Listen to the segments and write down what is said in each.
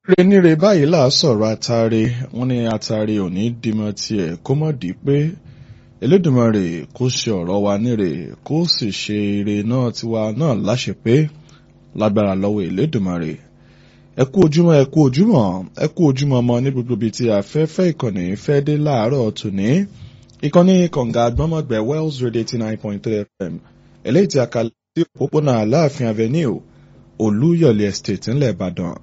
renire báyìí là á sọ̀rọ̀ àtàrí wọn ní àtàrí òní dìmọ̀ tiẹ̀ kó mọ̀ dí pé Elédùmarè kó ṣe ọ̀rọ̀ wa níre kó sì ṣe ire náà tiwa náà láṣẹ pé lágbára lọ́wọ́ Elédùmarè ẹ kú ojúmọ́ ẹ kú ojúmọ́ ẹ kú ojúmọ́ ọmọ ní gbogbo ibi tí afẹ́fẹ́ ìkànnì fẹ́ dé láàárọ̀ tòní ìkànnì kọ̀ǹga àgbọ́mọ̀gbẹ́ Wells Radio eighty nine point three FM eléyìí tí a kà sí òpópónà Aláàfin Avenue Olúyọ̀lé Estate ńlẹ̀ Ìbàdàn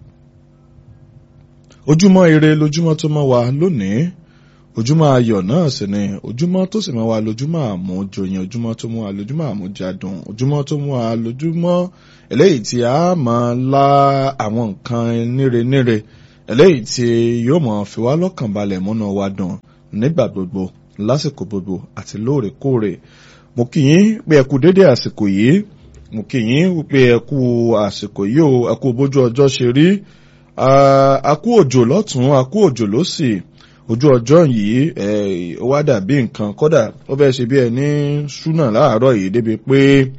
ojúmọ́ ire lójúmọ́ tó mọ́ wa lónìí ojúmọ́ ayọ̀ náà sì ni ojúmọ́ tó sì mọ́ wa lójúmọ́ àmújòyìn ojúmọ́ tó mú wa lójúmọ́ àmújadùn ojúmọ́ tó mú wa lójúmọ́ eléyìí tí a máa la àwọn nǹkan níre-níre eléyìí tí yóò mọ̀ fi wá lọ́kàn balẹ̀ múnú wa dùn nígbà gbogbo lásìkò gbogbo àti lóòrèkóòrè mo kì í pé ẹ kú dédé àsìkò yìí mo kì í pé ẹ kú àsìkò yìí o ẹ kú bójú ọjọ́ ṣe rí a kú òjò lọ́tún a kú òjò lọ́sì ojú ọjọ́ yìí ó wá dàbí nǹkan kódà ó fẹ́ ṣe bí ẹni ṣúnà láàárọ̀ yìí débi pé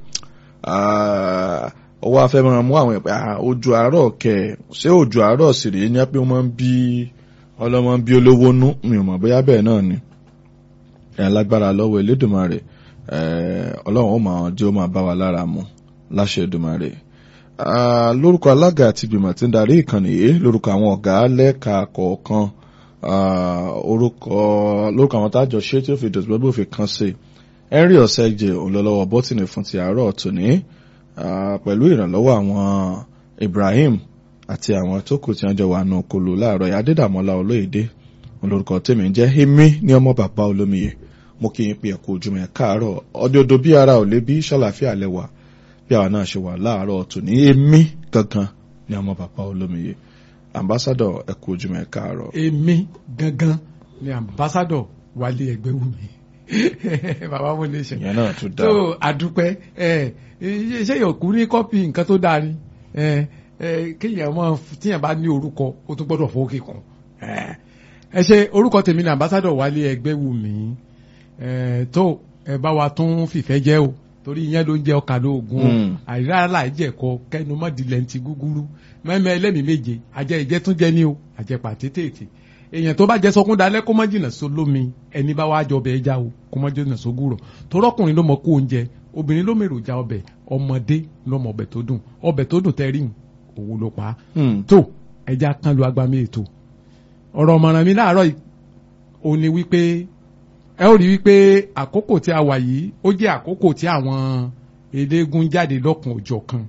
ó wá fẹ́ máa mú àwọn ìpè ojú àárọ̀ kẹ̀ ṣé ojú àárọ̀ sì rèé ní pé wọ́n máa ń bí ọlọ́mọ ń bí olówó nú mi ò mọ̀ bóyá bẹ́ẹ̀ náà ni lágbára lọ́wọ́ Elédùmarè ọlọ́run ó máa jẹ́ ó máa bá wa lára mu láṣẹ Èdùmarè lórúkọ alága àti ìgbìmọ̀ tí ń darí ìkànnì yìí lórúkọ àwọn ọ̀gá lẹ́ka kọ̀ọ̀kan orúkọ lórúkọ àwọn tájọ ṣé tí ó fi dòtí gbogbo fi kan sí henry ọ̀sẹ̀jẹ̀ òǹlọ́lọ́wọ́ bọ́tìnì fún ti àárọ̀ tòní pẹ̀lú ìrànlọ́wọ́ àwọn Ibrahim àti àwọn tó kù tí wọ́n jọ wà nù kolo láàárọ̀ yìí Adédàmọ́lá Olóyèdè olórúkọ tèmi jẹ́ èmi ní ọmọ bàbá olómiyè mo kí yín pé ẹ̀kú ojúmọ́ ẹ̀ káàárọ̀ ọdọọdọ bí ara ò lè bí ṣàlàfíà lẹ́wà bí àwa náà ṣe wà láàárọ̀ tòní èmi gangan ní ọmọ bàbá olómiyè ambassadọ ẹ kú ojúmọ́ ẹ káàárọ̀. èmi gangan ni ambassadọ wálé Ẹgbẹ́wùmí bàbá mo lè ṣe. ìyẹn náà tún dá. tó àdúpẹ́ ṣé yòókù ní kọ́pì nǹkan tó dáa ni kéèyàn mọ tíyàn bá ní orúkọ ó tún gbọ́dọ̀ fowó kíkan ẹ ṣe orúkọ tèmi ni ambassadọ wálé Ẹgbẹ́wùmí tó ẹ bá wa tún fìfẹ́ jẹ́ o torí ìyẹn ló ń jẹ ọkà lóògùn àìrá láìjẹ̀kọ kẹnu mọ́dìlẹ̀ ń ti gúgúrú mẹ́mẹ́ ẹlẹ́mìí méje àjẹ ìjẹ́ tún jẹ́ ní o àjẹpà tètè èèyàn tó bá jẹ sọkún dalẹ̀ kó má jìnnà so lómi ẹni bá wá jọ ọbẹ̀ ẹja o kó má jìnnà so gúrọ̀ torọ́kùnrin ló mọ kó oúnjẹ obìnrin ló mèrò já ọbẹ̀ ọmọdé ló mọ ọbẹ̀ tó dùn ọbẹ̀ tó dùn tẹ́rì òun ló pa á tó ẹja kan lu agbami ètò ọ̀rọ̀ ọ̀mọ̀ràn mi láàárọ̀ yìí ó ní wípé ẹ ó rí wípé àkókò tí a wà yìí ó jẹ́ àkókò tí àwọn eléégún jáde lọ́kàn òjọ̀ kan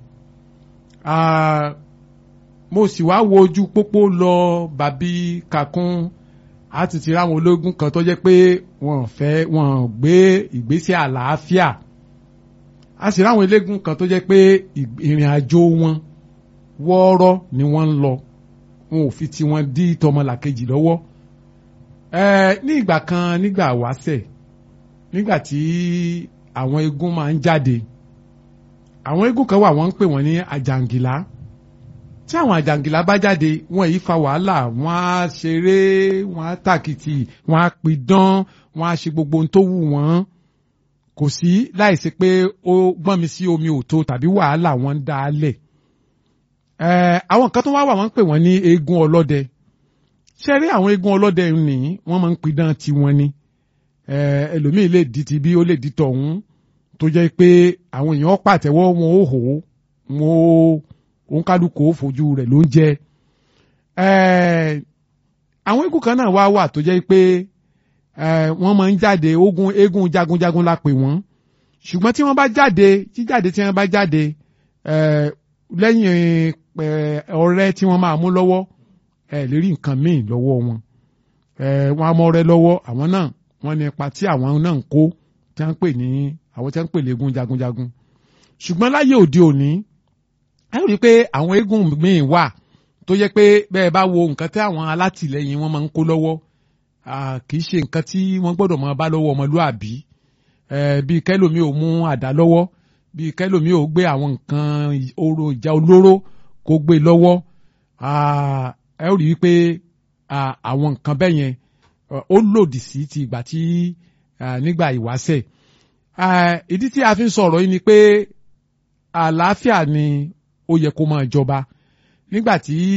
mo sì wá wo ojú pópó lọ bàbí kakún a ti ti ráwọn ológun kan tó jẹ́ pé wọ́n fẹ́ wọ́n gbé ìgbésẹ̀ àlàáfíà a sì ráwọn eléégún kan tó jẹ́ pé ìrìn àjò wọn wọ́ọ́rọ́ ni wọ́n ń lọ wọn ò fi tiwọn dí tọmọlàkejì lọ́wọ́ ní ìgbà kan nígbà wáṣẹ̀ nígbà tí àwọn eégún máa ń jáde àwọn eégún kan wà wọ́n ń pè wọ́n ní àjàngìlá tí àwọn àjàngìlá bá jáde wọ́n yìí fa wàhálà wọ́n á ṣeré wọ́n á tàkìtì wọ́n á pidán wọ́n á ṣe gbogbo ohun tó wù wọ́n kò sí láìsí pé ó gbọ́n mi sí omi òtó tàbí wàhálà wọ́n ń dá a lẹ̀ àwọn kan tó wá wà wọ́n ń pè wọ́n ní eégún ọlọ́dẹ ṣe rí àwọn eégún ọlọ́dẹ ní wọ́n máa ń pidán tiwọn ni ẹlòmíì lè di ti bí ó lè di tọ̀hún tó jẹ́ pé àwọn èèyàn pàtẹ́wọ́ wọn ó hò ó wọn ó òǹkálukú ó fojú rẹ̀ ló ń jẹ. àwọn eégún kan náà wá wà tó jẹ́ pé wọ́n máa ń jáde ogun eégún jagunjagun la pè wọ́n ṣùgbọ́n tí wọ́n bá jáde jíjáde tí wọ́n bá jáde lẹ́yìn ọrẹ tí wọ́n máa mú lọ́wọ́ ẹ lè rí nǹkan míì lọ́wọ́ wọn wọn amọ̀rẹ́ lọ́wọ́ àwọn náà wọ́n ní ipa tí àwọn náà ń kó tí wọ́n ń pè ní àwọn tí wọ́n ń pè léegun jagunjagun ṣùgbọ́n láyé òde òní a rí i pé àwọn eégún míì wà tó yẹ pé bẹ́ẹ̀ bá wo nǹkan tí àwọn alátìlẹyìn wọn máa ń kó lọ́wọ́ kì í ṣe nǹkan tí wọ́n gbọ́dọ̀ máa bá lọ́wọ́ ọmọlúàbí bíi kẹ́lòmí ò mú àdá lọ́wọ́ bíi kẹ́lòmí ò gbé àwọn nǹkan oró ìjà olóró kó gbé lọ́wọ́ ẹ ó rí i pé àwọn nǹkan bẹ́ẹ̀ yẹn ó lòdì sí ti ìgbà tí nígbà ìwáṣẹ̀ ìdí tí a fi ń sọ̀rọ̀ yìí ni pé àlàáfíà ni ó yẹ kó máa jọba nígbà tí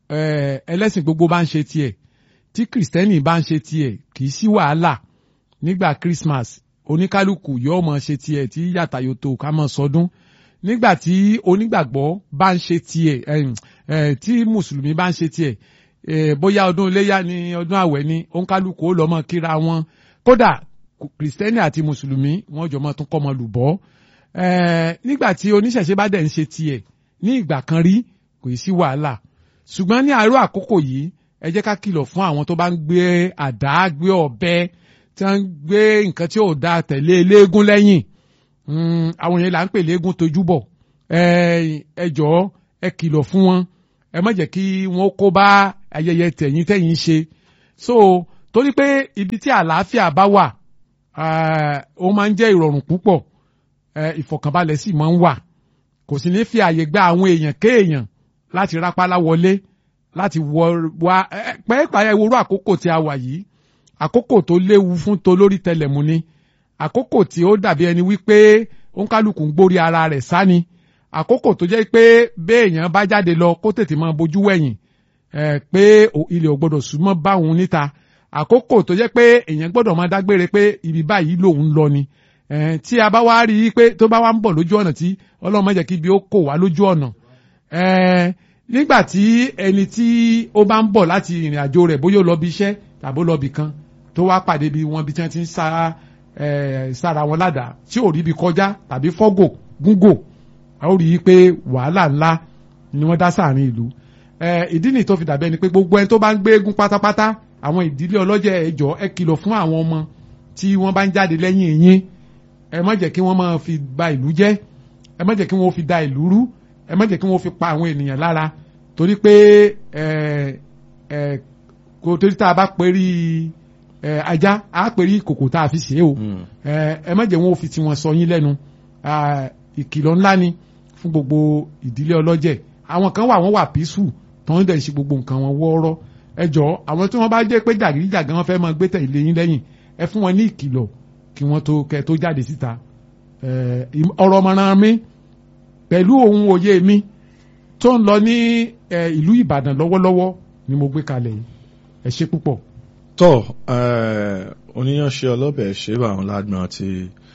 eh, ẹlẹ́sìn gbogbo bá ń ṣe tiẹ̀ tí kìrìsìtẹ́nì bá ń ṣe tiẹ̀ kì í sí wàhálà nígbà Christmas oníkálukú yóò mọ̀ ṣe tiẹ̀ tí yàtà yòtò ká mọ̀ sọdún nígbà tí onígbàgbọ́ bá ń ṣe tiẹ̀ eh, eh, tí mùsùlùmí bá ń ṣe tiẹ̀ eh, bóyá ọdún iléyà ni ọdún àwẹ̀ ni oníkálukú ó lọ mọ̀ kíra wọn kódà kìrìsìtẹ́nì àti mùsùlùmí wọ́n jọ mọ̀ tún kọ́ mọ̀ lùbọ́ eh, nígbà tí oníṣẹ̀ṣe bá dẹ̀ ń ṣe tiẹ̀ ní ìgbà kan rí kò sí wàhálà ṣùgbọ́n ní àárọ̀ àkókò yìí ẹ jẹ́ ká kìlọ̀ fún àwọn tó bá ń gbé àdá gbé ọ̀bẹ tí wọ́n ń gbé nǹkan tí ò dáa tẹ̀lé eléégún lẹ́yìn àwọn yẹn là ń pè léégún tojúbọ̀ ẹ jọ̀ọ́ ẹ kìlọ̀ fún wọn ẹ má jẹ́ kí wọ́n kó bá ayẹyẹ tẹ̀yìn tẹ̀yìn ṣe so torí pé ibi tí àlàáfíà bá wà ó máa ń jẹ́ ìrọ̀rùn púpọ̀ ìfọ̀kànbalẹ̀ sì máa ń wà kò sì ní fi àyè gba àwọn èèyàn kéèyàn láti rápálá wọlé láti wọ wá pẹ́ẹ́pàá ewúro àkókò tí a wà yìí àkókò tó léwu fún tolórí tẹlẹ̀mú ni àkókò tí ó dàbí ẹni wípé òǹkálùkù ń gbórí ara rẹ̀ sáni àkókò tó jẹ́ pé béèyàn bá jáde lọ kó tètè máa bójú wẹ̀yìn pé ilẹ̀ ò gbọ́dọ̀ súnmọ́ báwọn níta àkókò tó jẹ́ pé èèyàn gbọ́dọ̀ máa dágbére pé ibi báyìí lòun lọ ni tí a bá wá rí i pé tó bá wá ń bọ̀ lójú ọ̀nà tí ọlọ́run má jẹ́ kí ibi ó kò wá lójú ọ̀nà nígbà tí ẹni tí ó bá ń bọ̀ láti ìrìn àjò rẹ̀ bóyá ó lọ bí iṣẹ́ tàbí ó lọ bí kan tó wá pàdé bí wọn bí tí wọ́n ti ń sá sára wọn ládàá tí ò rí ibi kọjá tàbí fọ́gò gúngò a ó rí i pé wàhálà ńlá ni wọ́n dá sáàrin ìlú ìdí nìyí tó fi dàbẹ́ ni pé gbogbo ẹni tó bá ń gbé eégún pátápátá àwọn ìdílé ọlọ́jẹ̀ ẹjọ́ ẹ kìlọ̀ fún àwọn ọmọ tí wọ́n bá ń jáde lẹ́yìn yín ẹ má jẹ́ kí wọ́n máa fi ba ìlú jẹ́ ẹ má jẹ́ kí wọ́n fi da ìlú rú ẹ má jẹ́ kí wọ́n fi pa àwọn ènìyàn lára torí pé kò torí tá a bá perí ajá a perí kòkò tá a fi ṣe é o ẹ má jẹ́ wọ́n fi tiwọn sọ yín lẹ́nu ìkìlọ̀ ńlá ni fún gbogbo ìdílé ọlọ́jẹ̀ àwọn kan wà wọ́n wà písù tó ń dẹ̀ ṣe gbogbo nǹkan wọn wọ́ọ́rọ́ ẹ jọ àwọn tí wọ́n bá jẹ́ pé jàgídíjàgan wọn fẹ́ máa gbé tẹ̀lé yín lẹ́yìn ẹ fún wọn ní ìkìlọ̀ kí wọ́n tó kẹ́ tó jáde síta ọ̀rọ̀ ọmọràn mi pẹ̀lú ohun òye mi tó ń lọ ní ìlú Ìbàdàn lọ́wọ́lọ́wọ́ ni mo gbé kalẹ̀ yìí ẹ ṣe púpọ̀. tọ́ oníyanṣẹ́ ọlọ́bẹ̀ ṣe bá àwọn lágbọ́n ti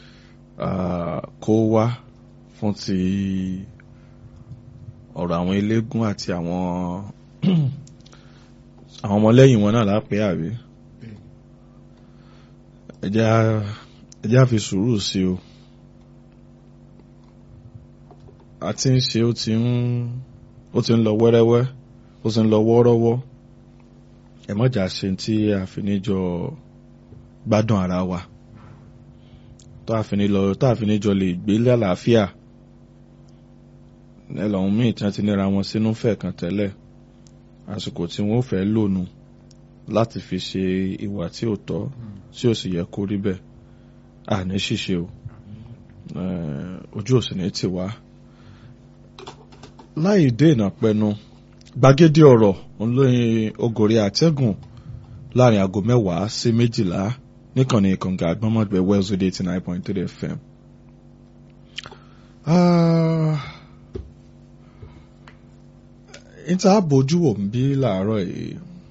kó wá fún ti ọ̀rọ̀ àwọn eléégún àti àwọn àwọn ọmọlẹ́yìn wọn náà lápẹ́ àbí ẹ jẹ́ á fi sùúrù sí o a ti ń ṣe ó ti ń ó ti ń lọ wẹ́rẹ́wẹ́ ó ti ń lọ wọ́ọ́rọ́wọ́ ẹ mọ̀jà ṣe tí a fi ní jọ gbádùn ara wa tó a fi ní lọ tó a fi ní jọ lè gbé lálàáfíà ẹlọ́run míì tí wọ́n ti níra wọn sínú fẹ̀ kan tẹ́lẹ̀ àsìkò tí wọ́n fẹ́ lónù láti fi ṣe ìwà tí ò tọ́ tí ò sì yẹ kó rí bẹ́ẹ̀ àní ṣíṣe o ojú ò sì ní tì wá láì dènà pẹnu gbàgede ọ̀rọ̀ olóyin ogòrè àtẹ́gùn láàrin aago mẹ́wàá sí méjìlá níkànnì ìkànga àgbọ́mọ̀gbẹ́ Wells Radio eighty nine point three FM. níta bójú wò ń bí làárọ̀ yìí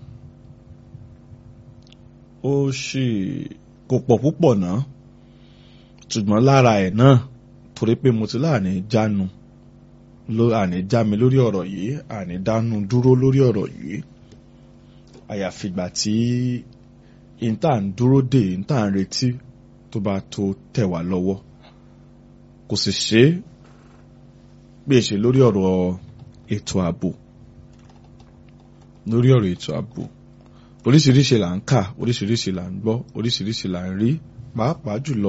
ó sì kò pọ̀ púpọ̀ náà ṣùgbọ́n lára ẹ̀ náà torí pé mo ti láàánú jánu ló àní já mi lórí ọ̀rọ̀ yìí àní dánú dúró lórí ọ̀rọ̀ yìí àyàfìgbà tí ìta ń dúró dè ìta ń retí tó bá tó tẹ̀ wá lọ́wọ́ kò sì ṣe é bí èṣe lórí ọ̀rọ̀ ètò ààbò lórí ọ̀rọ̀ ètò ààbò oríṣiríṣi là ń kà oríṣiríṣi là ń gbọ́ oríṣiríṣi là ń rí pàápàá jùlọ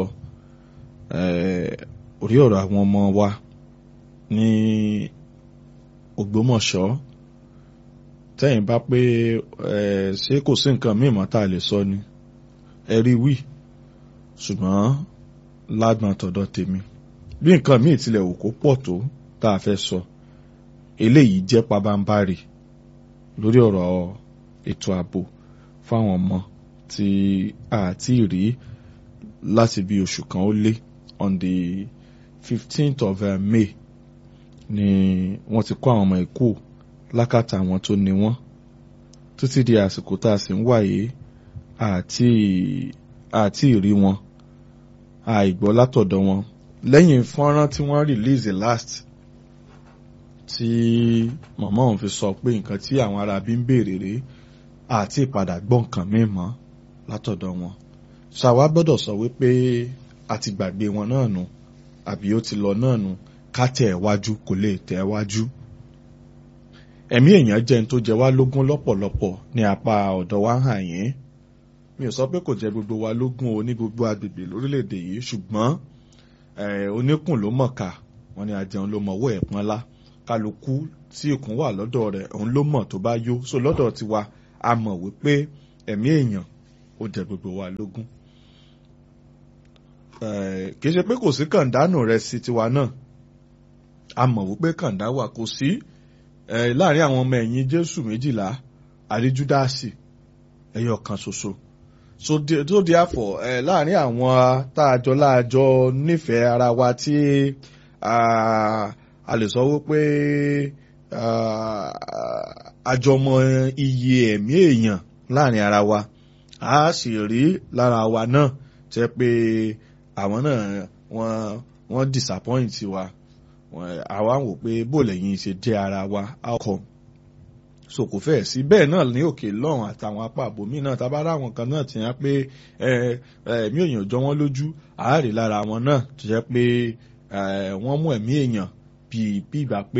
orí ọ̀rọ̀ àwọn ọmọ wa ní Ògbómọ̀ṣọ́ tẹ́yìn bá pé ẹ ṣé kò sí nǹkan míì mọ́ tá a lè sọ ni ẹ rí wí ṣùgbọ́n lágbọn tọ̀dọ̀ tèmi bí nǹkan míì tilẹ̀ wò kó pọ̀ tó tá a fẹ́ sọ eléyìí jẹ́ pabambarì lórí ọ̀rọ̀ ètò ààbò fáwọn ọmọ tí a ti rí láti bí oṣù kan ó lé on the fifteenth of uh, May ni wọ́n ti kó àwọn ọmọ ikú lákàtà àwọn tó ní wọ́n títí di àsìkò tá a sì ń wáyé àti àti ìrí wọn àìgbọ́ látọ̀dọ̀ wọn lẹ́yìn fọ́nrán tí wọ́n release last tí màmá òun fi sọ pé nǹkan tí àwọn ará bí ń béèrè rèé àti ìpadà gbọ́ nǹkan mímọ́ látọ̀dọ̀ wọn ṣàwa gbọ́dọ̀ sọ wípé a ti gbàgbé wọn náà nù àbí ó ti lọ náà nù ká tẹ̀ ẹ́ wájú kò lè tẹ̀ ẹ́ wájú. ẹ̀mí èèyàn jẹ́ ní tó jẹ wá lógún lọ́pọ̀lọpọ̀ ní apá ọ̀dọ̀ wa hàn yín mi ò sọ pé kò jẹ́ gbogbo wa lógún o ní gbogbo agbègbè lórílẹ̀‐èdè yìí ṣùgbọ́n oníkùn ló mọ̀ọ́ká wọn ni àjẹun ló mọ̀ọ́wọ́ ẹ̀ pọ́nlá kálukú tí ikùn wà lọ́dọ̀ rẹ̀ òun ló mọ̀ tó bá yó so lọ́dọ̀ tiwa a mọ̀ wípé ẹ̀mí èèyàn ó jẹ gbogbo wa lógún kì í ṣe pé kò sí kàndánù rẹ̀ sí tiwa náà a mọ̀ wípé kàndá wà kò sí láàrin àwọn ọmọ ẹ̀yìn Jésù méjìlá àrí Júdásì ẹyọ kan ṣoṣo so tó di àfọ̀ láàrin àwọn táàjọ láàjọ nífẹ̀ẹ́ ara wa tí a lè sọ wípé àjọmọ iye ẹ̀mí èèyàn láàrin ara wa a sì rí lára wa náà jẹ́ pé àwọn náà wọ́n wọ́n disappoint wa àwa wò pé bó lẹ́yìn ṣe jẹ́ ara wa outcome so kò fẹ́ sí bẹ́ẹ̀ náà ní òkè lọ́hùn àtàwọn apá àbòmí náà tábàárà àwọn kan náà ti hàn pé ẹ̀mí èèyàn jọ wọ́n lójú àárẹ̀ lára wọn náà tó jẹ́ pé wọ́n mú ẹ̀mí èèyàn bí bí ìgbà pé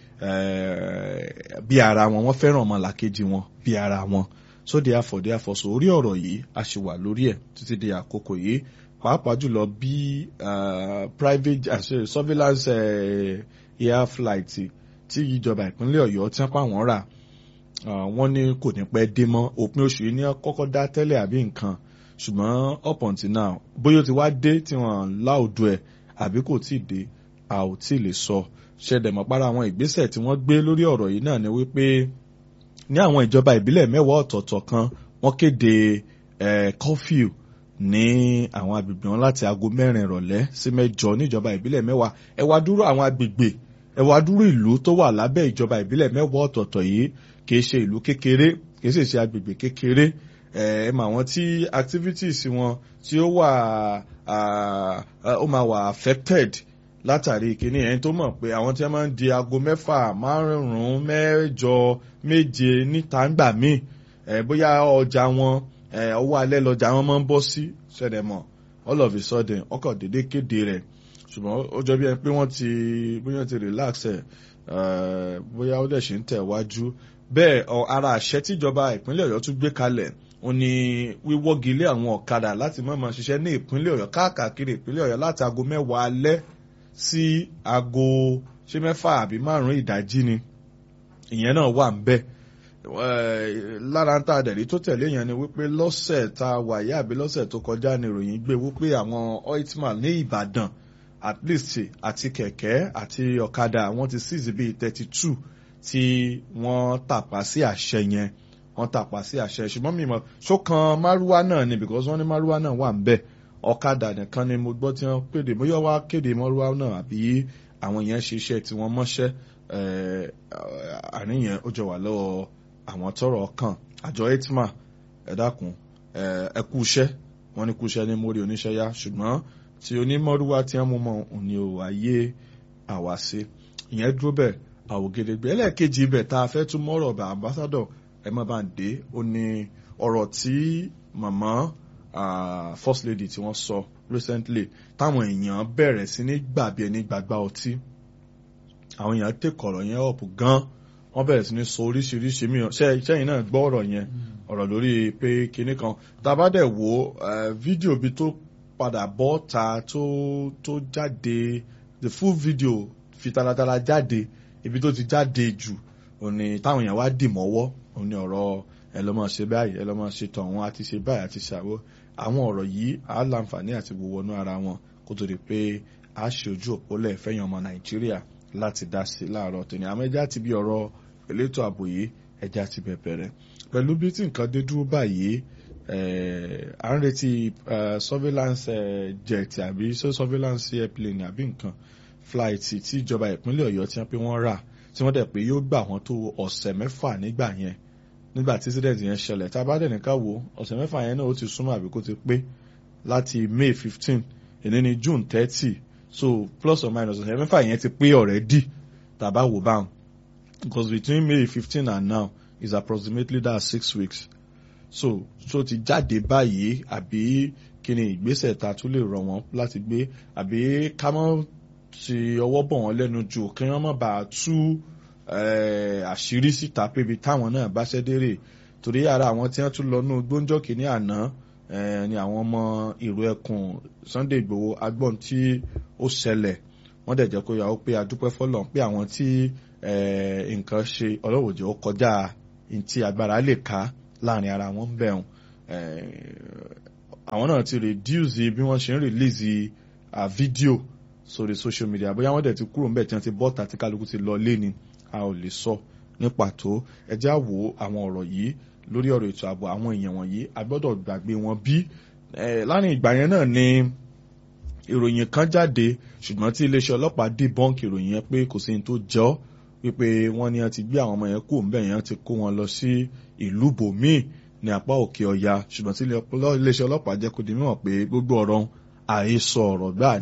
bí ara wọn wọ́n fẹ́ràn ọmọlàkejì wọn bí ara wọn so therefore therefore so orí ọ̀rọ̀ yìí a ṣì wà lórí ẹ̀ títí di àkókò yìí pàápàá jùlọ bí private uh, surveillance uh, air flight tí ìjọba ìpínlẹ̀ ọ̀yọ́ tí wọ́n pa wọ́n rà wọ́n ní kò ní pẹ́ dé mọ́ òpin oṣù yìí ní kọ́kọ́ dá tẹ́lẹ̀ àbí nǹkan ṣùgbọ́n up until now bóyá ó ti wá dé tí wọ́n láòdù ẹ̀ àbí kò tí ì dé a ò tí ì lè sọ ṣẹ̀dẹ̀ mọ́ para àwọn ìgbésẹ̀ tí wọ́n gbé lórí ọ̀rọ̀ yìí náà ni wípé ní àwọn ìjọba ìbílẹ̀ mẹ́wàá ọ̀tọ̀ọ̀tọ̀ kan wọ́n kéde curfew ní àwọn agbègbè wọn láti aago mẹ́rin ìrọ̀lẹ́ sí mẹ́jọ níjọba ìbílẹ̀ mẹ́wàá ẹ wá dúró àwọn agbègbè ẹ wá dúró ìlú tó wà lábẹ́ ìjọba ìbílẹ̀ mẹ́wàá ọ̀tọ̀ọ̀tọ̀ yìí kìí ṣe ìlú kékeré kìí sì ṣe agbègbè kékeré ẹ mà wọ́n tí activities wọn tí ó wà ó máa wà affected látàrí ìkíní ẹni tó mọ̀ pé àwọn tí wọ́n máa ń di aago mẹ́fà márùn-ún mẹ́jọ méje níta ń gbà míì bóyá ọjà wọn ọwọ́ alẹ́ lọ́jà wọn máa ń bọ́ sí ṣẹ̀dẹ̀ mọ̀ all of a sudden ọkọ̀ dédé kéde rẹ̀ ṣùgbọ́n ó jọ bí ẹni pé wọ́n ti bóyá ti relax ẹ̀ bóyá ó dẹ̀ ṣe ń tẹ̀ wájú bẹ́ẹ̀ ara àṣẹ tíjọba ìpínlẹ̀ ọ̀yọ́ tún gbé kalẹ̀ ó ní wíwọ́gi lé àwọn ọ̀kadà láti má máa ṣiṣẹ́ ní ìpínlẹ̀ ọ̀yọ́ káàkiri ìpínlẹ̀ ọ̀yọ́ láti aago mẹ́wàá alẹ́ sí aago ṣé mẹ́fà àbí márùn-ún ìdájí ni ìyẹn náà wà ń bẹ́ẹ̀ lára ń ta àdẹ̀rí tó tẹ̀lé yẹn ni wípé lọ́sẹ̀ tá a wà yá àbí lọ́sẹ̀ tó kọjá ni ìròyìn gbé wípé àwọn oitman ní Ìbàdàn at least àti kẹ̀kẹ́ àti ọ̀kadà wọ́n ti seize bíi thirty two tí wọ́n tàpá sí àṣẹ yẹn wọ́n tàpá sí àṣẹ ṣùgbọ́n mi mọ̀ ṣókan márúwá náà ni because wọ́n ní márúwá náà wà ń bẹ̀ ọ̀kadà nìkan ni mo gbọ́ tí wọ́n kéde bóyá wá kéde márúwá náà àbí àwọn yẹn ṣe iṣẹ́ tí wọ́n mọ́ṣẹ́ àníyàn ó jọ wà lọ́wọ́ àwọn tọ́rọ̀ kàn àjọ etma ẹ dákun ẹ kú iṣẹ́ wọ́n ní kú iṣẹ́ ní mórí oníṣẹ́ yá ṣùgbọ́n tí onímọ̀rúwá tí wọ́n mú mọ́ òní ò wáyé àwa sí ìyẹn dúró bẹ́ẹ̀ àwògedegbe ẹlẹ́ẹ̀kejì ibẹ̀ tá a fẹ́ tún mọ́rọ̀ bá ambassadọ̀ ẹ má bá ń dé ó ní ọ̀rọ̀ tí màmá first lady tí wọ́n sọ recently táwọn èèyàn bẹ̀rẹ̀ sí ní gbàbí ẹni gbàgbá ọtí àwọn èèyàn tẹ̀kọ̀rọ̀ yẹn ọ̀pù gan-an wọ́n bẹ̀rẹ̀ sí ní sọ oríṣiríṣi mìíràn ṣe sẹ́yìn náà gbọ́ ọ̀rọ̀ yẹn ọ̀rọ̀ lórí pé kinní kan tàbá dẹ̀ wo fídíò bí tó padà bọ́ ta tó tó jáde the full video fi taratara jáde ibi tó ti jáde jù òní táwọn èèyàn wá dì mọ́wọ́ òní ọ̀rọ̀ ẹ lọ́ máa ṣe báyìí ẹ lọ́ máa ṣe tọ̀hún àti ṣe báyìí àti ṣàwọ́ àwọn ọ̀rọ̀ yìí á láǹfààní àti wọnú ara wọn kó tó di pé a ṣe ojú òpólẹ̀ fẹ́yàn ọmọ Nàìjíríà láti dá sí láàárọ̀ tòní àmọ́ ẹja ti bí ọ̀rọ̀ elétò ààbò yìí ẹja ti bẹ̀bẹ̀rẹ̀ pẹ̀lú bí tí nǹkan dé dúró báyìí à ń retí surveillance jet àbí surveillance airplane àbí nǹkan flight tí ìjọba ìpínlẹ̀ Ọ̀yọ́ ti ń pé wọ́n rà tí wọ́n dẹ̀ pé yóò gbà wọ́n tó ọ̀sẹ̀ mẹ́fà nígbà yẹn nígbà tí incident yẹn ṣẹlẹ̀ tá a bá dẹ̀ nìkan wo ọ̀sẹ̀ mẹ́fà yẹn náà ó ti súnmọ́ àbí kó ti pé láti May fifteen èní ni June thirty so plus or minus ọ̀sẹ̀ mẹ́fà yẹn ti pé already tàbá wò báwọn because between May fifteen and now is approximately that six weeks so so ti jáde báyìí àbí kí ni ìgbésẹ̀ ta tún lè rọ̀ wọ́n láti gbé àbí ká mọ́ ti ọwọ́ bọ̀ wọ́n lẹ́nu jù kí wọ́n má bàa tú àṣírí síta pébi táwọn náà bá ṣẹ́dérè torí ara àwọn tí wọ́n tún lọ nú gbóńjọ́ kìíní àná ni àwọn ọmọ ìró ẹkùn Sunday Igboho agbọ́n tí ó ṣẹlẹ̀ wọ́n dẹ̀ jẹ́ kó yà ó pé adúpẹ́ fọlọ́n pé àwọn tí nǹkan ṣe ọlọ́wọ́jọ́ ó kọjá ntí agbára lè ká láàrin ara wọn ń bẹ̀rùn àwọn náà ti reduce bí wọ́n ṣe ń release fídíò sórí social media bóyá wọ́n dẹ̀ ti kúrò ńbẹ̀ tí wọ́n ti bọ́ta tí kálukú ti lọ lé ni a ò lè sọ ní pàtó ẹ já wo àwọn ọ̀rọ̀ yìí lórí ọ̀rọ̀ ètò ààbò àwọn èèyàn wọ̀nyí a gbọ́dọ̀ gbàgbé wọn bí láàrin ìgbà yẹn náà ni ìròyìn kan jáde ṣùgbọ́n tí iléeṣẹ́ ọlọ́pàá debunk ìròyìn yẹn pé kò sí ní tó jọ wípé wọ́n ní wọ́n ti gbé àwọn ọmọ yẹn kú òǹbẹ̀ yẹn ti kó wọn lọ sí ìlú bòmíì ní apá òkè ọya ṣùgbọ́n tí iléeṣẹ́ ọlọ́pàá jẹ́ kó di mímọ̀ pé gbogbo ọ̀rọ̀ àhesọ ọ̀rọ̀ gbáà